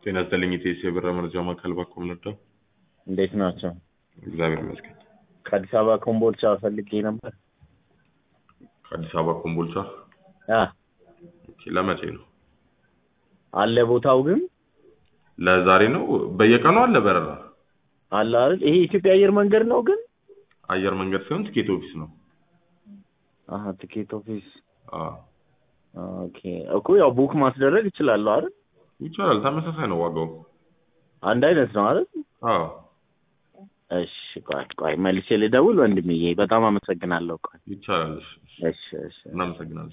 ጤና ይስጥልኝ ኢቴስ የብር መረጃ ማዕከል ባኮም ነበር። እንዴት ናቸው? እግዚአብሔር ይመስገን። ከአዲስ አበባ ኮምቦልቻ ፈልጌ ነበር። ከአዲስ አበባ ኮምቦልቻ አ ኦኬ፣ ለመቼ ነው? አለ ቦታው ግን ለዛሬ ነው? በየቀኑ አለ በረራ? አለ አይደል? ይሄ ኢትዮጵያ አየር መንገድ ነው ግን አየር መንገድ ሲሆን ትኬት ኦፊስ ነው። አሀ ትኬት ኦፊስ አዎ ኦኬ እኮ ያው ቡክ ማስደረግ እችላለሁ አይደል? ይቻላል። ተመሳሳይ ነው ዋጋው። አንድ አይነት ነው አይደል? አዎ እሺ ቆይ ቆይ መልሼ ልደውል ወንድምዬ። በጣም አመሰግናለሁ። ቆይ ይቻላል። እሺ፣ እሺ እሺ እናመሰግናለን።